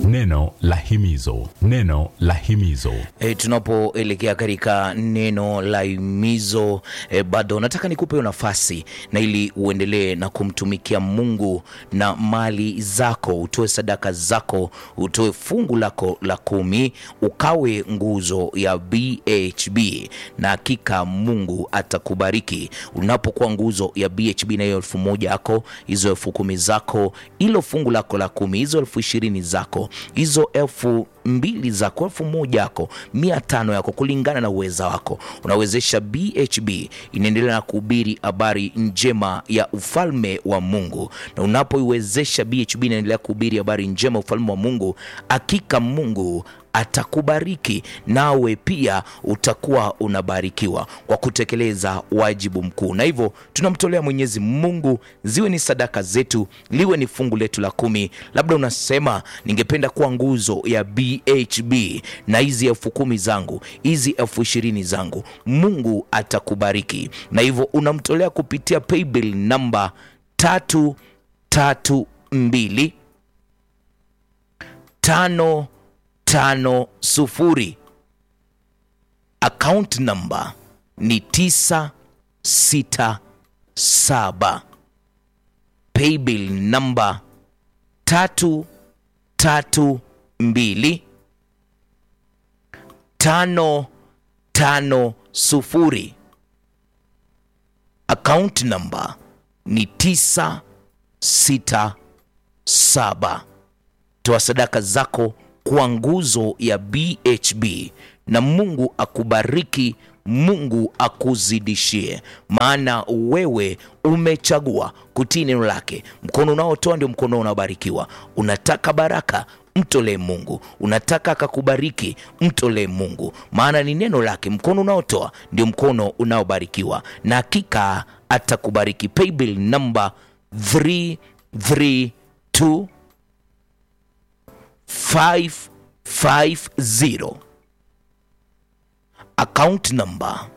Neno la himizo, neno la himizo. E, tunapoelekea katika neno la himizo e, bado nataka nikupe nafasi na ili uendelee na kumtumikia Mungu na mali zako, utoe sadaka zako, utoe fungu lako la kumi, ukawe nguzo ya BHB na hakika Mungu atakubariki unapokuwa nguzo ya BHB na hiyo elfu moja yako, hizo elfu kumi zako, ilo fungu lako la kumi, hizo elfu ishirini zako, hizo elfu mbili zako, elfu moja yako, mia tano yako, kulingana na uweza wako, unawezesha BHB inaendelea na kuhubiri habari njema ya ufalme wa Mungu, na unapoiwezesha BHB inaendelea kuhubiri habari njema ya ufalme wa Mungu, hakika Mungu atakubariki nawe pia utakuwa unabarikiwa kwa kutekeleza wajibu mkuu. Na hivyo tunamtolea Mwenyezi Mungu, ziwe ni sadaka zetu, liwe ni fungu letu la kumi. Labda unasema ningependa kuwa nguzo ya BHB na hizi elfu kumi zangu, hizi elfu ishirini zangu, Mungu atakubariki. Na hivyo unamtolea kupitia paybill namba tatu tatu mbili tano tano sufuri. Account number ni tisa sita saba. Paybill number tatu tatu mbili tano tano sufuri. Account number ni tisa sita saba. Toa sadaka zako kwa nguzo ya BHB na Mungu akubariki, Mungu akuzidishie, maana wewe umechagua kutii neno lake. Mkono unaotoa ndio mkono unaobarikiwa. Unataka baraka, mtolee Mungu. Unataka akakubariki, mtolee Mungu, maana ni neno lake. Mkono unaotoa ndio mkono unaobarikiwa, na hakika atakubariki. Paybill number 332 550 account number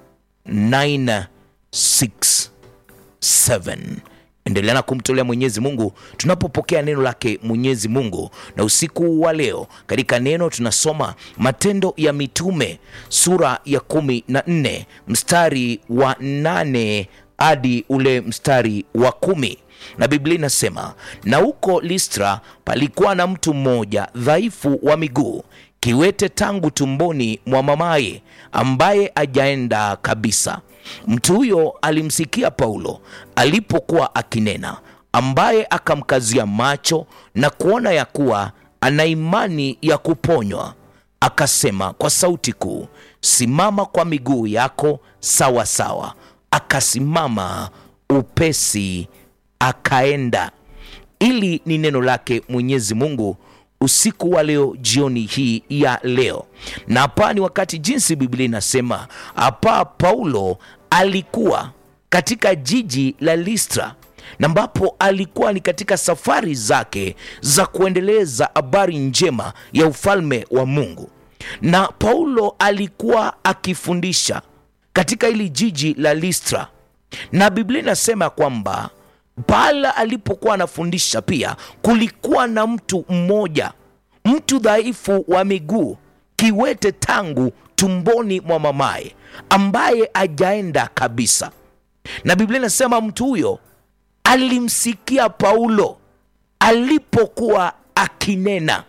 967. Endelea na kumtolea Mwenyezi Mungu tunapopokea neno lake Mwenyezi Mungu. Na usiku wa leo katika neno tunasoma Matendo ya Mitume sura ya kumi na nne mstari wa nane hadi ule mstari wa kumi na Biblia inasema na huko Listra palikuwa na mtu mmoja dhaifu wa miguu, kiwete tangu tumboni mwa mamaye, ambaye ajaenda kabisa. Mtu huyo alimsikia Paulo alipokuwa akinena, ambaye akamkazia macho na kuona ya kuwa ana imani ya kuponywa, akasema kwa sauti kuu, simama kwa miguu yako sawa sawa. Akasimama upesi akaenda. Ili ni neno lake Mwenyezi Mungu usiku wa leo, jioni hii ya leo. Na hapa ni wakati, jinsi Biblia inasema hapa, Paulo alikuwa katika jiji la Listra na ambapo alikuwa ni katika safari zake za kuendeleza habari njema ya ufalme wa Mungu, na Paulo alikuwa akifundisha katika hili jiji la Listra, na Biblia inasema kwamba pala alipokuwa anafundisha pia kulikuwa na mtu mmoja, mtu dhaifu wa miguu, kiwete tangu tumboni mwa mamaye, ambaye ajaenda kabisa. Na Biblia inasema mtu huyo alimsikia Paulo alipokuwa akinena.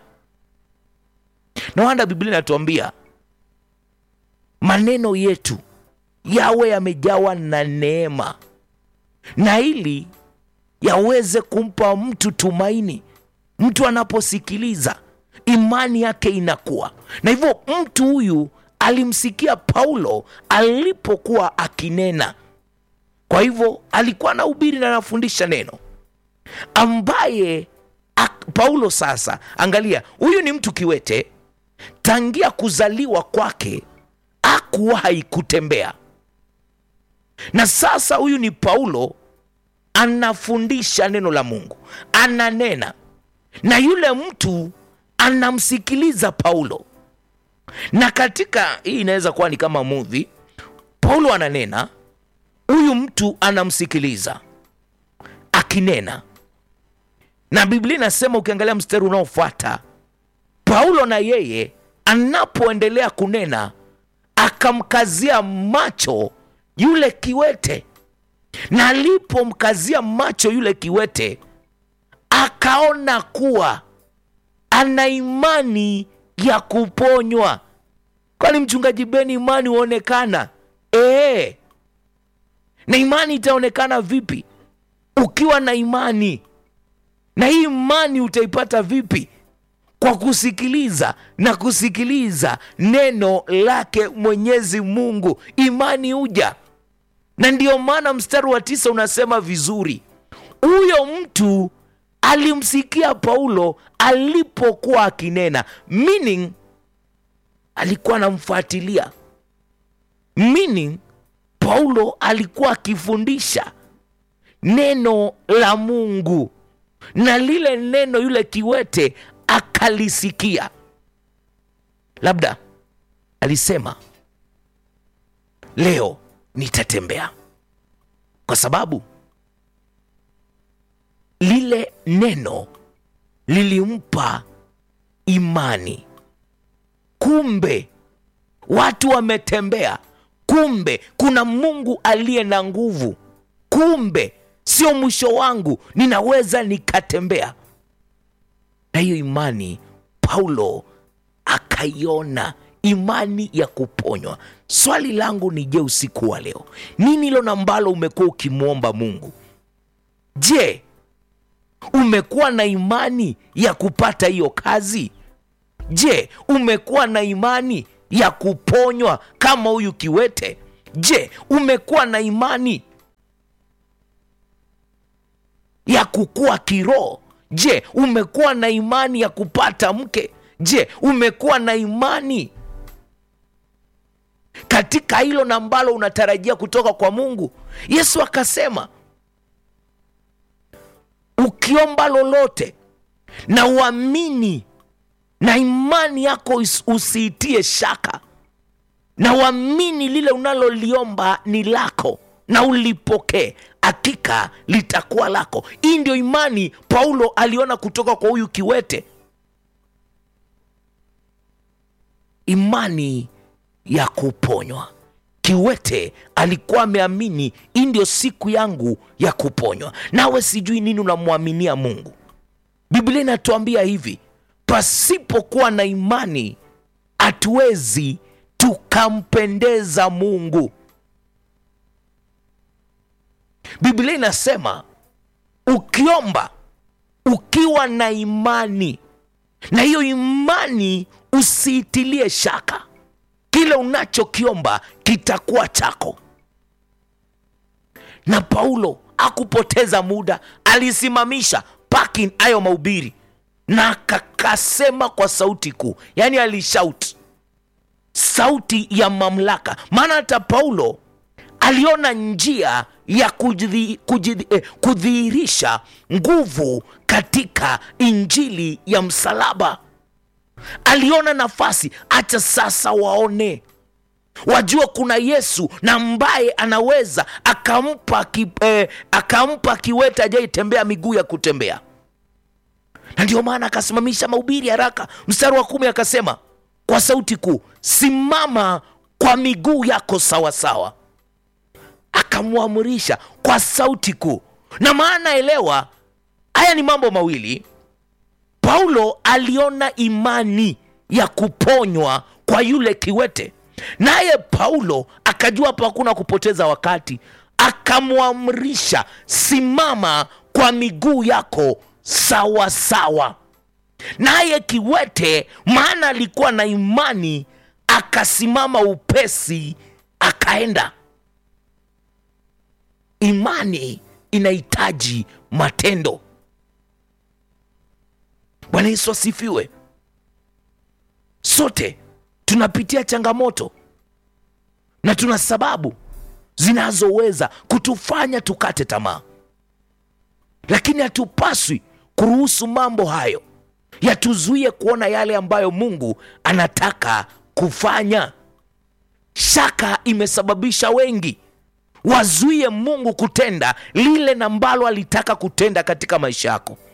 Na wanda Biblia inatuambia maneno yetu yawe yamejawa na neema, na ili yaweze kumpa mtu tumaini. Mtu anaposikiliza imani yake inakuwa na hivyo. Mtu huyu alimsikia Paulo alipokuwa akinena, kwa hivyo alikuwa anahubiri na anafundisha neno ambaye ak, Paulo sasa, angalia, huyu ni mtu kiwete, tangia kuzaliwa kwake hakuwahi kutembea, na sasa huyu ni Paulo anafundisha neno la Mungu, ananena na yule mtu anamsikiliza Paulo. Na katika hii inaweza kuwa ni kama movie. Paulo ananena, huyu mtu anamsikiliza akinena, na Biblia inasema ukiangalia mstari unaofuata paulo na yeye anapoendelea kunena akamkazia macho yule kiwete na alipomkazia macho yule kiwete akaona kuwa ana imani ya kuponywa kwani mchungaji beni imani huonekana ee na imani itaonekana vipi ukiwa na imani na hii imani utaipata vipi kwa kusikiliza na kusikiliza neno lake mwenyezi mungu imani huja na ndiyo maana mstari wa tisa unasema vizuri huyo mtu alimsikia paulo alipokuwa akinena meaning alikuwa anamfuatilia meaning paulo alikuwa akifundisha neno la mungu na lile neno yule kiwete akalisikia labda alisema leo nitatembea kwa sababu lile neno lilimpa imani kumbe watu wametembea kumbe kuna mungu aliye na nguvu kumbe sio mwisho wangu ninaweza nikatembea na hiyo imani paulo akaiona imani ya kuponywa swali langu ni je usiku wa leo nini hilo na ambalo umekuwa ukimwomba mungu je umekuwa na imani ya kupata hiyo kazi je umekuwa na imani ya kuponywa kama huyu kiwete je umekuwa na imani ya kukua kiroho je umekuwa na imani ya kupata mke je umekuwa na imani katika hilo na ambalo unatarajia kutoka kwa mungu yesu akasema ukiomba lolote na uamini na imani yako is- usiitie shaka na uamini lile unaloliomba ni lako na ulipokee hakika litakuwa lako hii ndio imani paulo aliona kutoka kwa huyu kiwete imani ya kuponywa kiwete alikuwa ameamini hii ndio siku yangu ya kuponywa nawe sijui nini unamwaminia mungu biblia inatuambia hivi pasipokuwa na imani hatuwezi tukampendeza mungu biblia inasema ukiomba ukiwa na imani na hiyo imani usiitilie shaka kile unachokiomba kitakuwa chako na paulo akupoteza muda alisimamisha parking hayo mahubiri na akakasema kwa sauti kuu yaani alishout sauti ya mamlaka maana hata paulo aliona njia ya kujidhi- kujidhi- eh, kudhihirisha nguvu katika injili ya msalaba aliona nafasi acha sasa waone wajua kuna yesu na ambaye anaweza akampa ki, eh, akampa kiwete ajaitembea miguu ya kutembea na ndio maana akasimamisha mahubiri haraka mstari wa kumi akasema kwa sauti kuu simama kwa miguu yako sawasawa akamwamurisha kwa sauti kuu na maana elewa haya ni mambo mawili paulo aliona imani ya kuponywa kwa yule kiwete naye paulo akajua hapo hakuna kupoteza wakati akamwamrisha simama kwa miguu yako sawa sawa naye kiwete maana alikuwa na imani akasimama upesi akaenda imani inahitaji matendo bwana yesu asifiwe sote tunapitia changamoto na tuna sababu zinazoweza kutufanya tukate tamaa lakini hatupaswi kuruhusu mambo hayo yatuzuie kuona yale ambayo mungu anataka kufanya shaka imesababisha wengi wazuie mungu kutenda lile na ambalo alitaka kutenda katika maisha yako